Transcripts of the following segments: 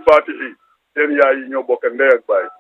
Fatihi seen yaay yi ñoo bokk ndey ak baay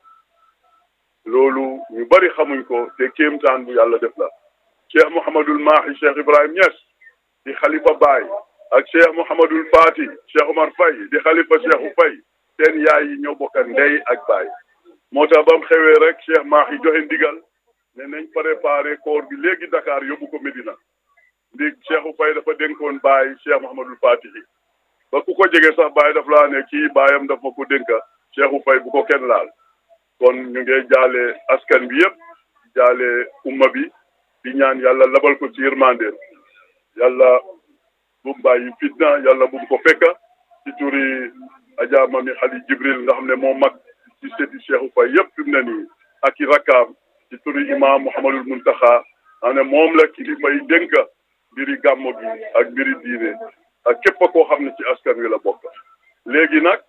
loolu ñu bari xamuñ ko te kéemtaan bu yàlla def la cheikh Mouhamadul Mahi cheikh Ibrahim Niass di xalifa baay ak cheikh Mouhamadul Fati cheikh Omar Faye di xalifa cheikhu Faye seen yaay yi ñoo bokk ndey ak baay moo tax ba mu xewee rek cheikh Mahi joxe ndigal ne nañ préparé koor bi léegi Dakar yóbbu ko Medina ndig cheikhu Faye dafa dénkoon baay cheikh Mouhamadul Fatihi ba ku ko jege sax baay daf laa ne kii baayam daf ma ko dénka cheikhu Faye bu ko kenn laal kon ñu ngi jaale askan bi yëpp jaale umma bi di ñaan yàlla labal ko ci yërmandeem yàlla bu mu bàyyi fitna yàlla bu mu ko fekka ci turi Adja Mami Xali Jibril nga xam ne moo mag ci seeti cheikhu Faye yëpp fi mu ne nii ak i rakkaam ci turi imam Mouhamadul Muntaxa xam ne moom la kilifa yi dénka mbiri gàmmo gi ak mbiri diine ak képp koo xam ne ci askan wi la bokk léegi nag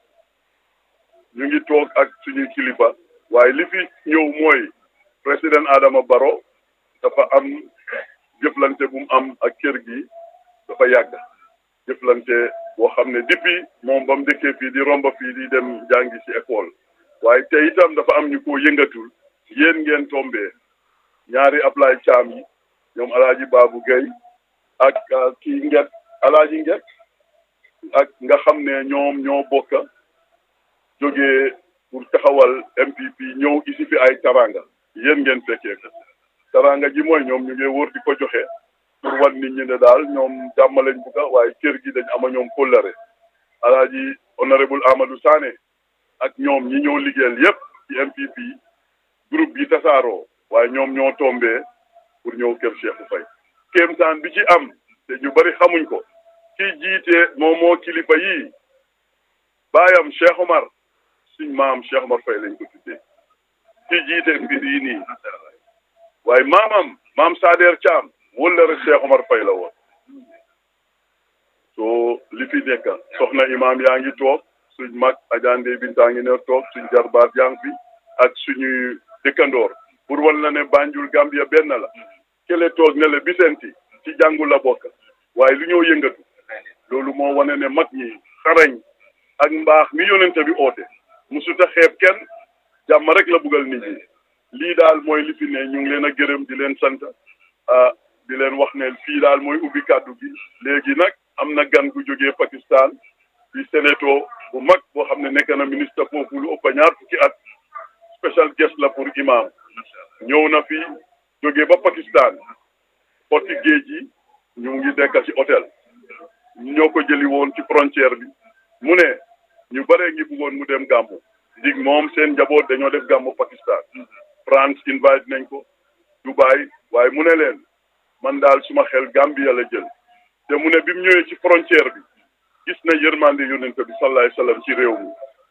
ñu ngi toog ak suñuy kilifa waaye li fi ñëw mooy président Adama Barrow dafa am jëflante bu mu am ak kër gi dafa yàgg jëflante boo xam ne depuis moom ba mu dëkkee fii di romba fii di dem jàngi ci école waaye te itam dafa am ñu ko yëngatul yéen ngeen tombee ñaari Ablaye Caam yi ñoom alaaji Baabu Gay ak kii nget alaaji nget ak nga xam ne ñoom ñoo bokka jógee pour taxawal MPP ñëw isi fi ay taranga yéen ngeen fekkee ko taranga ji mooy ñoom ñu ngi wër di ko joxe pour wan nit ñi ne daal ñoom jàmm lañ bugga waaye kër gi dañ ama ñoom kóllare alaaji honorable Amadou Sané ak ñoom ñi ñëw liggéeyal yépp ci MPP groupe bi tasaaroo waaye ñoom ñoo tombee pour ñëw kër Cheikhou Faye kéemtaan bi ci am te ñu bari xamuñ ko ki jiite moom moo kilifa yii baayam Cheikh Omar suñ maam Cheikh Omar Faye lañ ko tuddee ki jiite mbir yi nii waaye maamam maam Sader Thiam wala rek Cheikh Omar Faye la woon soo li fi nekk soxna imaam yaa ngi toog suñ mag ajande bintaa ngi ne toog suñ jarbaat yaa ngi fi ak suñuy dëkkandoor pour wal na ne Banjul Gambia benn la kele toog ne la Bisenti ci jàngu la bokk waaye lu ñëw yëngatu loolu moo wane ne mag ñi xarañ ak mbaax mi yonente bi oote musuta xeeb kenn jàmm rek la bugal nit ñi lii daal mooy li fi ne ñu ngi leen a gërëm di leen sant ah di leen wax ne fii daal mooy ubbi kàddu gi léegi nag am na gan gu jógee Pakistan di sénéto bu mag boo xam ne nekk na ministre foofu lu ëpp ñaar fukki at special guest la pour imam ñëw na fi jógee ba Pakistan xotti géej gi ñu ngi dekk ci hôtel ñoo ko jëli woon ci frontière bi mu ne ñu bare ngi bëggoon mu dem gàmmu dig moom seen njaboot dañoo def gàmmu Pakistan France invite nañ ko Dubai waaye mu ne leen man daal suma xel Gambia la jël te mu ne bi mu ñëwee ci frontière bi gis na yërmande yonent bi sallallahu alayhi wasallam ci réew mi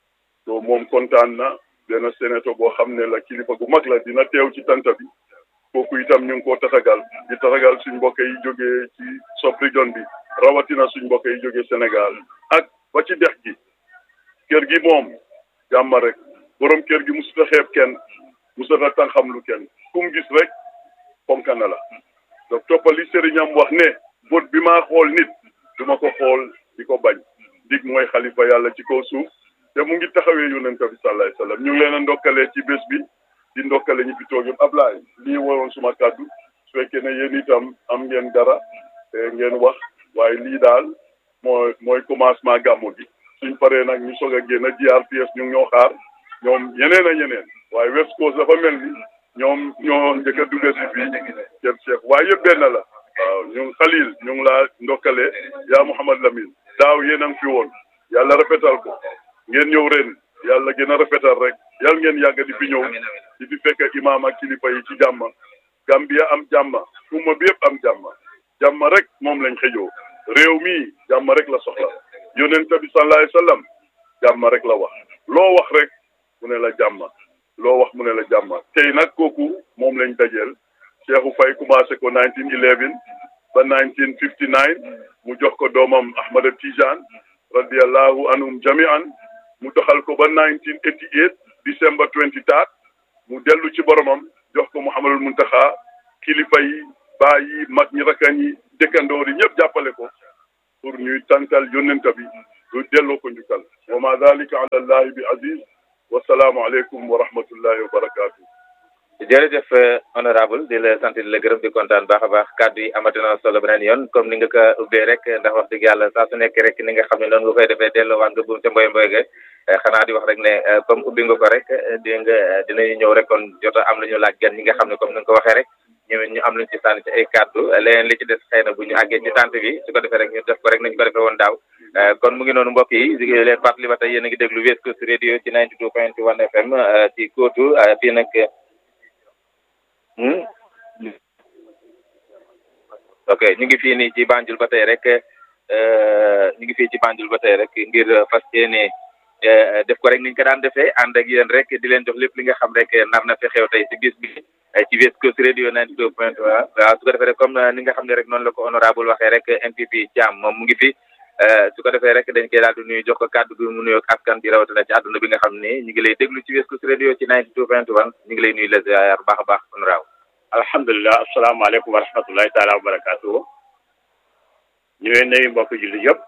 to moom kontaan na benn sénéto boo xam ne la kilifa gu mag la dina teew ci tanta bi kooku itam ñu ngi koo tatagal di tatagal suñ mbokk yi jógee ci sub région bi rawatina suñ mbokk yi jógee Sénégal ak ba ci dex gi kër gi moom jàmm rek borom kër gi musuta xeeb kenn musuta tan xam lu kenn kum gis rek fonka na la donc toppali sëriñam wax ne bët bi maa xool nit duma ko xool di ko bañ dig mooy xalifa yàlla ci kaw suuf te mu ngi taxawee yonent bi sallallahu alayhi wasallam ñu ngi leen a ndokkalee ci bés bi di ndokkale ñi fi toog yëpp Ablaye lii waroon suma kàddu su fekkee ne yéen itam am ngeen dara ngeen wax waaye lii daal mooy mooy commencement gàmmu gi suñ paree nag ñu soog a génn GRTS ñu ngi ñoo xaar ñoom yeneen a ñeneen waaye West Coast dafa mel ni ñoom ñoo njëkk a dugg si fii kër Cheikh waaye yëpp benn la waaw ñu ngi Khalil ñu ngi laa ndokkale yaa Mouhamad Lamine daaw yéen a ngi fi woon yàlla rafetal ko ngeen ñëw ren yàlla gën a rafetal rek yàlla ngeen yàgg di fi ñëw di fi fekk imaam ak kilifa yi ci jàmm Gambia am jàmm umma bi yëpp am jàmm jàmm rek moom lañ xëjoo réew mi jàmm rek la soxla yonent bi sallallahu alayhi wasallam jàmm rek la wax loo wax rek mu ne la jàmm loo wax mu ne la jàmm tey nag kooku moom lañ dajeel Cheikhou Faye commencé ko 1911 ba 1959 mu jox ko doomam Ahmada Tijane radiallahu anhum jami'an mu doxal ko ba 1988 December 23 mu dellu ci boromam jox ko Mouhamadul Muntaxa kilifa yi baa yi mag ñi rakkan yi dëkkandoor yi ñëpp jàppale ko pour ñuy tàntal yónnenta bi du delloo ko njukkal wa ma dalika ala allahi bi aziz wasalaamu aleykum wa rahmatullahi wa barakatuh jërëjëf honorable di la sant di la gërëm di kontaan baax a baax kàddu yi amati na solo beneen yoon comme ni nga ko ubbee rek ndax wax dëgg yàlla saa su nekk rek ni nga xam ne noonu nga koy defee delloowaat nga buum ca mboy mboy ga xanaa di wax rek ne comme ubbi nga ko rek di nga dinañu ñëw rek kon jot a am lu ñu laaj gan ñi nga xam ne comme ni nga ko waxee rek ñu ñu am luñ ci sànni ci ay kàddu leneen li ci des xëy na bu ñu àggee ci tànt bi su ko defee rek ñu def ko rek nañu ko defee woon daaw kon mu ngi noonu mbokk yi di leen fàttali ba tey yéen a ngi déglu West Coast Radio ci 92.1 FM ci kóotu fii nag ok ñu ngi fii nii ci Banjul ba tey rek ñu ngi fii ci Banjul ba tey rek ngir fas yéene def ko rek niñ ko daan defee ànd ak yéen rek di leen jox lépp li nga xam rek nar na fi xew tey ci bis bi ci West Coast Radio 92.1 waaw su ko defee rek comme ni nga xam ne rek noonu la ko honorable waxee rek MPP Thiam moom mu ngi fi su ko defee rek dañ koy daal di nuyu jox ko kàddu gi mu nuyoo askan bi rawatina ci àdduna bi nga xam ne ñu ngi lay déglu ci West Coast Radio ci 92.1 ñu ngi lay nuyu la ziar baax a baax honorable alhamdulilah asalaamaaleykum wa rahmatullahi taala wa barakaatu ñu leen nuyu mbokk julli yëpp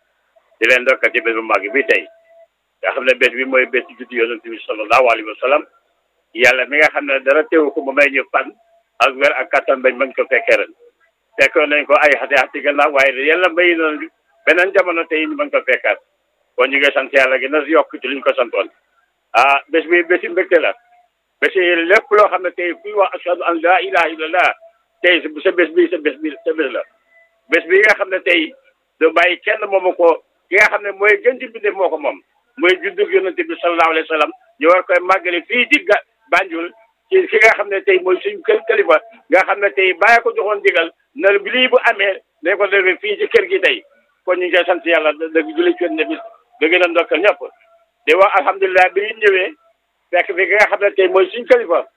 di leen ndokkal ci bés bu màgg bi tey nga xam ne bés bi mooy bés juddu yonent bi sallallahu alayhi wa sallam yàlla mi nga xam ne dara teewu ko ba may ñu fan ak wér ak kattan bañ mën ko fekkee ren fekkoon nañ ko ay xati xati gannaaw waaye yàlla may na beneen jamono tey ñu mën ko fekkaat kon ñu ngi sant yàlla gi na yokk ci liñ ko santoon ah bés bi bési mbégte la bési lépp loo xam ne tey kuy wax ashhadu an la ilaha illallah tey sa bés bi sa bés bi sa bés la bés bi nga xam ne tey du bàyyi kenn moomu ko ki nga xam ne mooy gën ci bindéef moo ko moom mooy juddug yonente bi sallallahu alayhi wa sallam ñu war koy màggale fii ci ga Banjul ci ki nga xam ne tey mooy suñ kër kalifa nga xam ne tey bàyyi ko joxoon digal na bi lii bu amee dañ ko defee fii ci kër gi tey kon ñu ngi koy sant yàlla dëgg julli ci ne bis da gën a ndokkal ñëpp di wax alhamdulilah bi ñu ñëwee fekk fi ki nga xam ne tey mooy suñ kalifa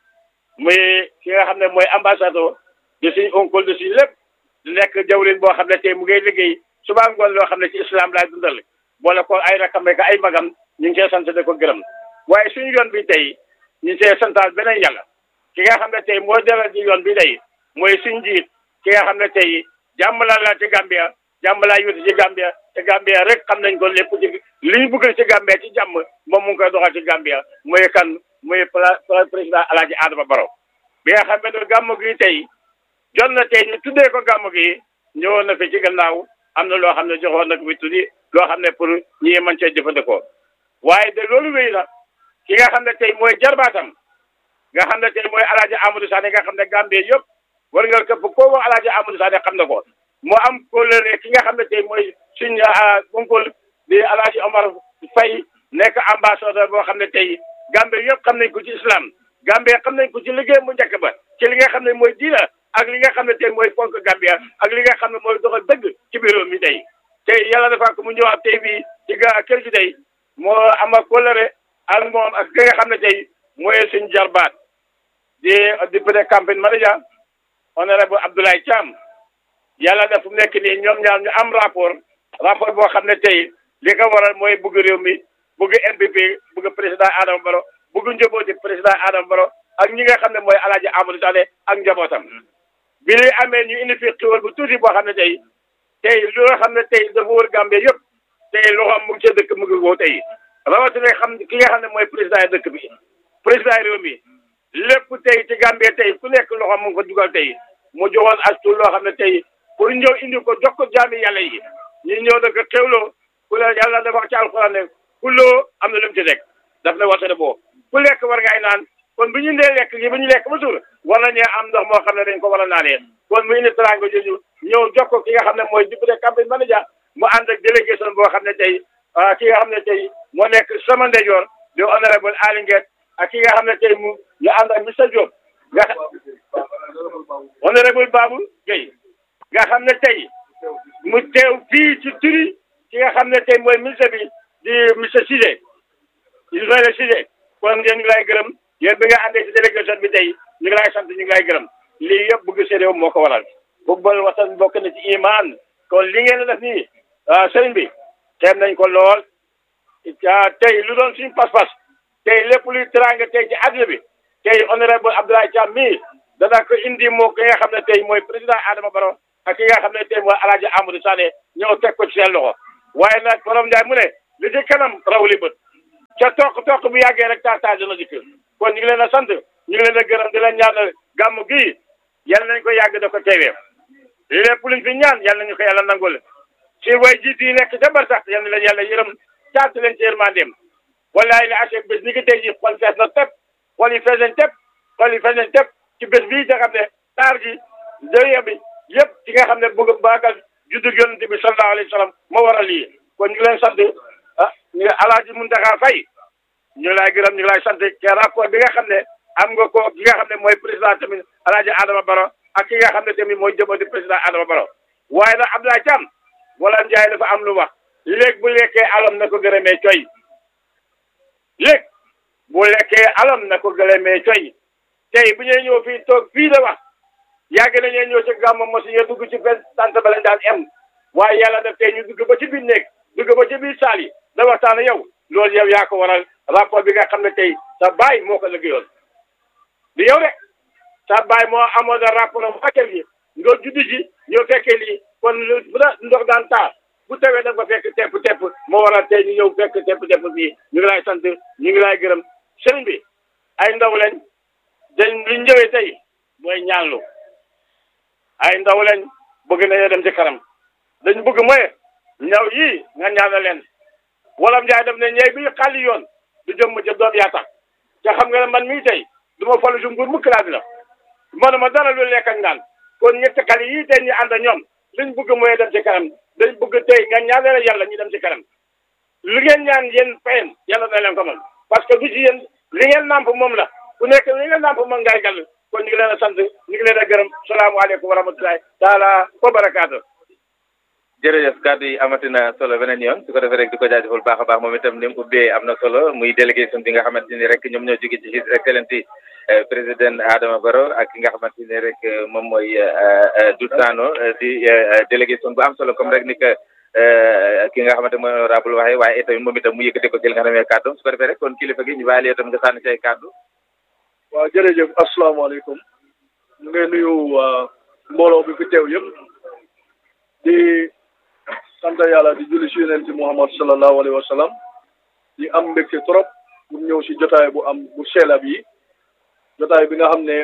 muy ki nga xam ne mooy ambassadeur de suñ oncle de suñ lépp di nekk jawrin boo xam ne tey mu ngay liggéey suba ngoon loo xam ne ci islam laay dundal boole ko ay rakam ak ay magam ñu ngi koy sant de ko gërëm waaye suñu yoon bi tey ñu ngi koy santaal beneen yàlla ki nga xam ne tey moo delal ci yoon bi tey mooy suñ njiit ki nga xam ne tey jàmm la la ci Gambia jàmm laa yuti ci Gambia te Gambia rek xam nañ ko lépp ci li ñu bëgg ci Gambia ci jàmm moom mu ngi koy doxal ci Gambia mooy kan mooy président Alaaji Adama Barrow bi nga xam ne gàmm gi tey jot na tey ñu tuddee ko gàmm gi ñëwoon na fi ci gannaaw am na loo xam ne joxoon na ko fi tuddi loo xam ne pour ñi mën cee jëfandikoo waaye de loolu wéy na ki nga xam ne tey mooy jarbaatam nga xam ne tey mooy Alaaji Amadou Sané nga xam ne Gambie yëpp war nga këpp koo wax Alaaji Amadou Sané xam na ko moo am kóllëre ki nga xam ne tey mooy suñ oncle di Alaaji Omar Faye nekk ambassadeur boo xam ne tey Gambie yëpp xam nañ ko ci islam Gambie xam nañ ko ci liggéey mu njëkk ba ci li nga xam ne mooy diina ak li nga xam ne tey mooy fonk Gambia ak li nga xam ne mooy doxal dëgg ci biir réew mi tey tey yàlla dafa ko mu ñëwaat tey bii ci ga kër gi tey moo ama kóllëre ak moom ak ki nga xam ne tey mooy suñ jarbaat di député campagne manager honorable Abdoulaye Thiam yàlla def fu mu nekk nii ñoom ñaar ñu am rapport rapport boo xam ne tey li ko waral mooy bugg réew mi bugg NPP bugg président Adama Barrow bugg njabooti président Adama Barrow ak ñi nga xam ne mooy Alaaji Amadou Sané ak njabootam bi li amee ñu indi fi xiwal bu tuuti boo xam ne tey tey lu nga xam ne tey dafa wër Gambie yëpp tey loxoom mu ngi ca dëkk mu ngi woo tey rawatina xam ki nga xam ne mooy président yi dëkk bi président réew mi lépp tey ci Gambie tey ku nekk loxoom mu ngi ko dugal tey mu joxoon astu loo xam ne tey pour ñëw indi ko jox ko jaami yàlla yi ñu ñëw da ko xewloo ku la yàlla dafa wax ci alxuraan ne ku loo am na lu mu ci teg daf ne wasane boo ku lekk war ngay naan kon bu ñu ndee lekk yi bu ñu lekk ba suur war nañee am ndox moo xam ne dañ ko war a naanee kon mu indi teraanga jooju ñëw jox ko ki nga xam ne mooy député campagne manager mu ànd ak délégation boo xam ne tey ki nga xam ne tey moo nekk sama ndeyjoor di honorable Aly Ngouille ak ki nga xam ne tey mu ñu ànd ak monsieur Diop nga honorable Babou Gueye nga xam ne tey mu teew fii ci turi ki nga xam ne tey mooy ministre bi di monsieur Cissé Ismaïla Cissé kon ngeen ngi lay gërëm yéen bi nga àndee ci délégation bi tey ñu ngi lay sant ñu ngi lay gërëm lii yëpp bëgg sa réew moo ko waral football waxtaan bokk na ci iman kon li ngeen def nii sëriñ bi xeeb nañ ko lool tey lu doon suñu pas-pas tey lépp luy teraanga tey ci àdduna bi tey honorable Abdoulaye Thiam mii dana ko indi moo ki nga xam ne tey mooy président Adama Barrow ak ki nga xam ne tey mooy Alaaji Amadou Sané ñëw teg ko ci seen loxo waaye nag borom Njaay mu ne li ci kanam raw li bët ca toq toq bu yàggee rek taataa dina dikk kon ñu ngi leen a sant ñu ngi leen a gërëm di leen ñaanal gàmmu gii yal nañ ko yàgg da ko teewee lépp luñ fi ñaan yal nañu ko yàlla nangul ci way jiit yi nekk ca bar sax yal na leen yàlla yërëm caat leen ci yërmandeem wallaay li achek bés ni ki tey ji xol fees na tepp xol yi fees nañ tepp xol yi fees nañ tepp ci bés bii nga xam ne taar ji dëye bi yëpp ci nga xam ne bëgg baagal juddu yonente bi sallallahu alayhi wa sallam moo waral lii kon ñu ngi leen sant ah ñu ngi alaaji Muntaxa Fay ñu ngi laay gërëm ñu ngi laay sant ci rapport bi nga xam ne am nga ko ki nga xam ne mooy président tamit alaaji Adama Baro ak ki nga xam ne tamit mooy jëmati président Adama Baro waaye nag Abdoulaye Thiam wala Njaay dafa am lu wax léegi bu lekkee alam na ko gërëmee coy léegi bu lekkee alam na ko gërëmee coy tey bu ñuy ñëw fii toog fii la wax yàgg nañoo ñëw ci gàmmu mosi ñu dugg ci benn sant ba lañ daan em waaye yàlla def tey ñu dugg ba ci biir néeg dugg ba ci biir saal yi da waxtaan yow loolu yow yaa ko waral rapport bi nga xam ne tey sa baay moo ko liggéeyoon di yow rek sa baay moo amoon rapport am wàccal yi nga juddu ji ñoo fekkee lii kon bu la ndox daan taa bu tawee da nga ko fekk tepp tepp moo waral tey ñu ñëw fekk tepp tepp bii ñu ngi lay sant ñu ngi lay gërëm sëriñ bi ay ndaw lañ dañ liñ ñëwee tey mooy ñaanlu ay ndaw lañ bëgg nañoo dem ci kanam dañ bëgg mooy ñaw yii nga ñaanal leen wala njaay def ne ñey bi xàlli yoon du jëm ma ca doom yaa tax te xam nga ne man mii tey du ma falu si nguur mukk laa dina manuma dara lu lekk ak naan kon ñetti xale yii tey ñu ànd ak ñoom liñ bëgg mooy dem ci kanam dañ bëgg tey nga ñaanal yàlla ñu dem ci kanam li ngeen ñaan yéen fayen yàlla na leen ko moom parce que du ci yéen li ngeen nàmp moom la ku nekk li ngeen nàmp moom ngay gàll kon ñu ngi leen a sant ñu ngi leen a gërëm salaamaaleykum wa rahmatulahi taala wa barakaatu jërëjëf kàddu yi amatina solo beneen yoon su ko defee rek di ko jaajëfal baax a baax moom itam ni mu ubbee am na solo muy délégation bi nga xamante ni rek ñoom ñoo jóge ci His Excellency président Adama Barrow ak ki nga xamante ni rek moom mooy Dut Sano di délégation bu am solo comme rek ni que ki nga xamante mooy honorable waxee waaye itamit moom itam mu yëkkate ko ci li nga xam ne kàddu su ko defee rek kon kilifa gi ñu bàyyi la itam nga sànni say kàddu waaw jërëjëf asalaamaaleykum ñu ngi nuyu mbooloo bi fi teew yëpp di sant yàlla di julli si yonent Muhammad sallallahu alayhi wa sallam di am mbégte trop pour ñëw si jotaay bu am bu seelab yi jotaay bi nga xam ne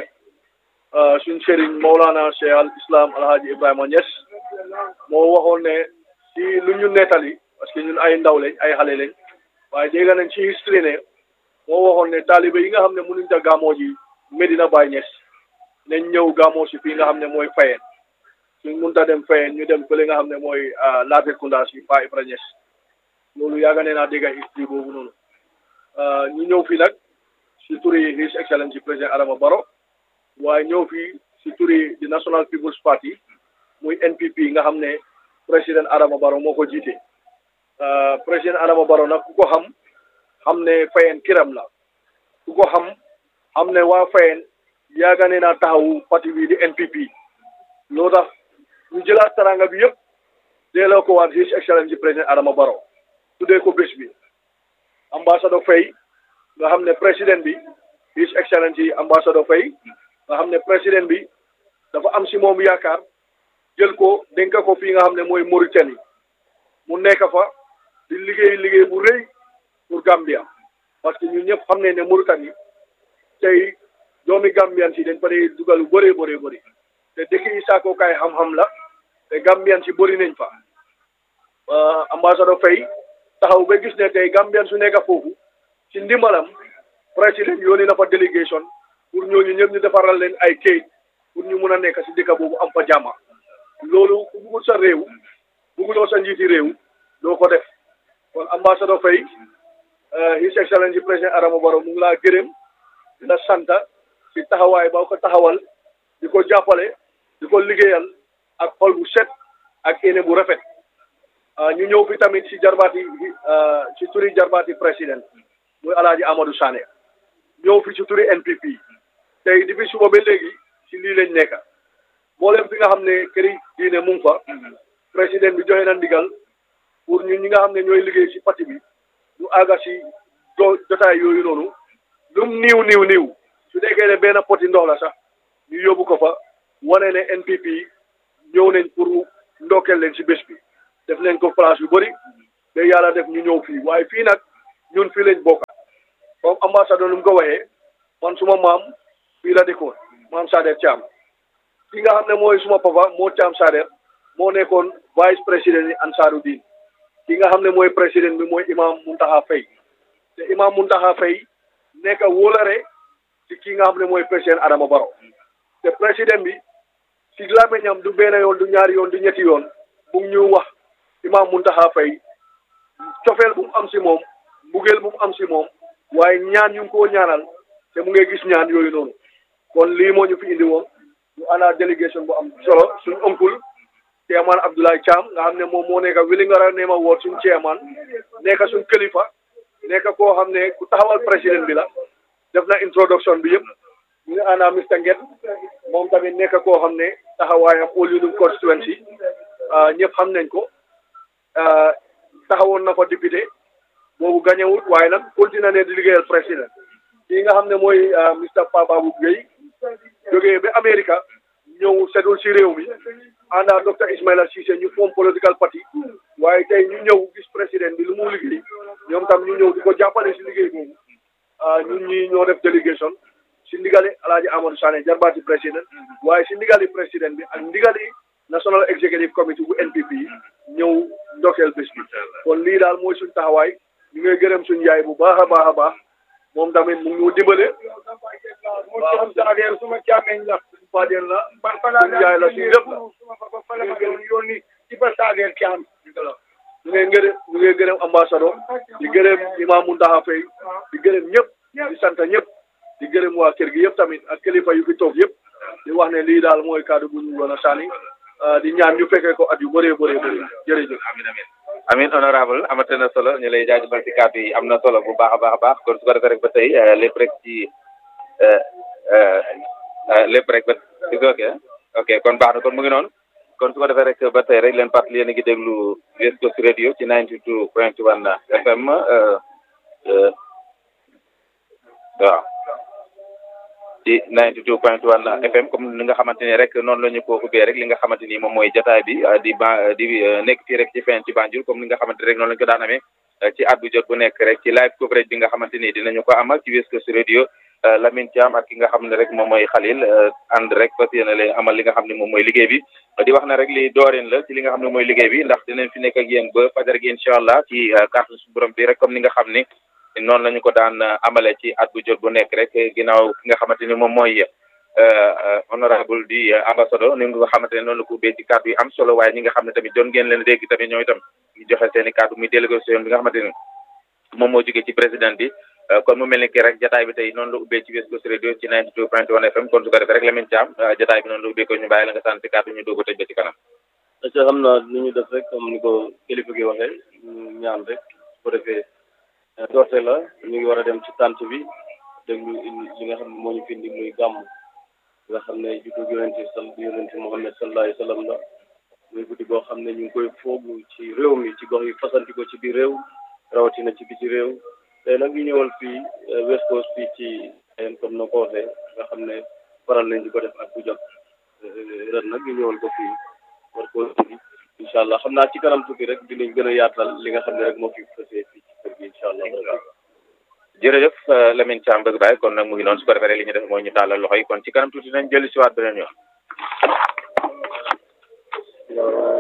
suñ sëriñ Mawlana Cheikh al Islam Alhaji Ibrahima Niass moo waxoon ne si lu ñu nettali parce que ñun ay ndaw lañ ay xale lañ waaye dégg nañ ci history ne moo waxoon ne taalibe yi nga xam ne mënuñ ta gàmmoo ji Medina Baye Niass nañ ñëw gàmmoo si fii nga xam ne mooy Fayeen suñ mënta dem Fayeen ñu dem fële nga xam ne mooy Latrikunda si Pa Ibra Niass loolu yaaga nee naa dégg history boobu noonu ñu ñëw fii nag si turi His Excellency président Adama Barrow waaye ñëw fii si turi di National People's Party muy NPP nga xam ne président Adama Barrow moo ko jiite président Adama Barrow nag ku ko xam xam ne Fayeen kiram la ku ko xam xam ne waa Fayeen yaaga nee naa taxawu parti bi di NPP loo tax ñu jëlaat taranga bi yëpp delloo ko waat His Excellency président Adama Barrow tuddee ko bés bi ambassadeur Faye nga xam ne président bi His Excellency ambassadeur Faye nga xam ne président bi dafa am si moom yaakaar jël ko dénk ko fii nga xam ne mooy Mauritanie mu nekk fa di liggéey liggéey bu rëy pour Gambia parce que ñun ñëpp xam ne ne Mauritanie tey doomi Gambian si dañ fa dee dugal lu bëree bëree bëri te dëkk yi saakookaay xam-xam la te Gambian si bëri nañ fa ambassadeur Faye taxaw ba gis ne tey Gambian su nekk foofu ci ndimbalam président yónni na fa délégation pour ñooñu ñëpp ñu defaral leen ay kayit pour ñu mun a nekk si dëkk boobu am fa jàmm loolu ku bugul sa réew buguloo sa njiiti réew doo ko def kon ambassadeur Faye His Excellency président Adama Barrow mu ngi laa gërëm di la sant si taxawaay ba ko taxawal di ko jàppale di ko liggéeyal ak xol bu set ak yéene bu rafet ñu ñëw fi tamit si jarbaati si turi jarbaati président muy alaaji Amadou Sané ñëw fi si turi NPP tey depuis suba ba léegi si lii lañ nekk mboolem fi nga xam ne këri diine mu ngi fa président bi joxe na ndigal pour ñun ñi nga xam ne ñooy liggéey si parti bi ñu àgga si jo jotaay yooyu noonu lum niiw niiw niiw su nekkee ne benn poti ndox la sax ñu yóbbu ko fa wane ne NPP ñëw nañ pour ndokkeel leen si bés bi def nañ ko place yu bëri ba yàlla def ñu ñëw fii waaye fii nag ñun fii lañ bokka comme ambassadeur lu mu ko waxee man suma maam fii la dëkkoon maam Sader Thiam ki nga xam ne mooy suma papa moo Thiam Sader moo nekkoon vice président yi Ansaaru Diin ki nga xam ne mooy président bi mooy imam Muntaxa Fay te imam Muntaxa Fay nekk wóolare ci ki nga xam ne mooy président Adama Barrow te président bi ci làmmiñam du benn yoon du ñaari yoon du ñetti yoon mu ngi ñu wax imam Muntaxa Fay cofeel bu mu am si moom mbugeel bu mu am si moom waaye ñaan ñu ngi koo ñaanal te mu ngi gis ñaan yooyu noonu kon lii moo ñu fi indi woon ñu ana délégation bu am solo suñu oncle chairman Abdoulaye Thiam nga xam ne moom moo nekk Wellingara Nema Ward suñu chairman nekk suñu kilifa nekk koo xam ne ku taxawal président bi la def na introduction bi yëpp ñu ngi ana Mr Nget moom tamit nekk koo xam ne taxawaayam All Union constituency ñëpp xam nañ ko taxawoon na fa député boobu gañewut waaye nag continué ne di liggéeyal président kii nga xam ne mooy Mr Papa Babou Gueye jógee ba Amérique ñëw seddul si réew mi àndaa docteur Ismaila Cissé ñu form political party waaye tey ñu ñëw gis président bi lu mu liggéey ñoom tam ñu ñëw di ko jàppale si liggéey boobu ñun ñi ñoo def délégation si ndigali Alaaji Amadou Sané jarbaati président waaye si ndigali président bi ak ndigali National Executive Committee bu NPP ñëw ndokkeel bés bi kon lii daal mooy suñ taxawaay ñu ngay gërëm suñ yaay bu baax a baax a baax moom tamit mu ngi ñu dimbale waaw saadeer suma càmmeñ la suñu faadeen la suñu yaay la suñu lépp la yónni ci ba saadeer caam ñu ngay gërëm ñu ngay gërëm ambassadeur di gërëm imam Muntaxa Fay di gërëm ñëpp di sant ñëpp di gërëm waa kër gi yëpp tamit ak kilifa yu fi toog yëpp di wax ne lii daal mooy kaddu bu ñu doon a sànni di ñaan ñu fekkee ko at yu bëree bëree bëri jërëjëf amin amin amin honorable amate na solo ñu lay jaajëfal ci kàddu yi am na solo bu baax a baax a baax kon su ko defee rek ba tey lépp rek ci lépp rek ba ok ok kon baax na kon mu ngi noonu kon su ko defee rek ba tey rek leen fàttali yéen a ngi déglu West Coast Radio ci 92 point 1 FM waaw ci 92 point 1 FM comme ni nga xamante ni rek noonu la ñu ko ubbee rek li nga xamante ni moom mooy jotaay bi di ba di nekk fii rek ci fen ci Banjul comme ni nga xamante rek noonu la ñu ko daan amee ci at bu jot bu nekk rek ci live coverage bi nga xamante ni dinañu ko amal ci West Coast Radio Lamine Thiam ak ki nga xam ne rek moom mooy Khalil ànd rek fas yéene leen amal li nga xam ne moom mooy liggéey bi di wax na rek li dooreen la ci li nga xam ne mooy liggéey bi ndax dinañ fi nekk ak yéen ba fajar gi incha allah ci kàttan su borom bi rek comme ni nga xam ni noonu la ñu ko daan amale ci at bu jot bu nekk rek ginnaaw ki nga xamante ni moom mooy honorable di ambassadeur ni nga xamante ne noonu la ko ubbee ci kàddu yi am solo waaye ñi nga xam ne tamit doon ngeen leen dégg tamit ñoo itam ñu joxe seen i kàddu muy délégation bi nga xamante ni moom moo jógee ci président bi kon mu mel ni ki rek jataay bi tey noonu la ubbee ci West Coast Radio ci 92 point 1 FM kon su ko defee rek Lamine Thiam jataay bi noonu la ubbee ko ñu bàyyi la nga sant si kàddu ñu doog a tëj ba ci kanam parce que xam naa li ñu def rek comme ni ko kilifa gi waxee ñu ñaan rek su ko defee doorte la ñu ngi war a dem ci tànt bi déglu li nga xam ne moo ñu fi indi muy gàmm nga xam ne juddu yonente sal yonente Muhammad sallallahu alayhi wa sallam la muy guddi boo xam ne ñu ngi koy foogu ci réew mi ci gox yi fasanti ko ci biir réew rawatina ci biti réew tey nag ñu ñëwal fii West Coast fii ci yéen comme na ko waxee nga xam ne faral nañ di ko def ak bu jot ren nag ñu ñëwal ko fii war koo indi incha allah xam naa ci kanam tuuti rek dinañ gën a yaatal li nga xam ne rek moo fi fasee fii ci kër gi incha allah jërëjëf Lamine Thiam bëgg bàyyi kon nag mu ngi noonu su ko defee rek li ñu def mooy ñu tàllal loxo yi kon ci kanam tuuti nañ jëli si waat beneen yoon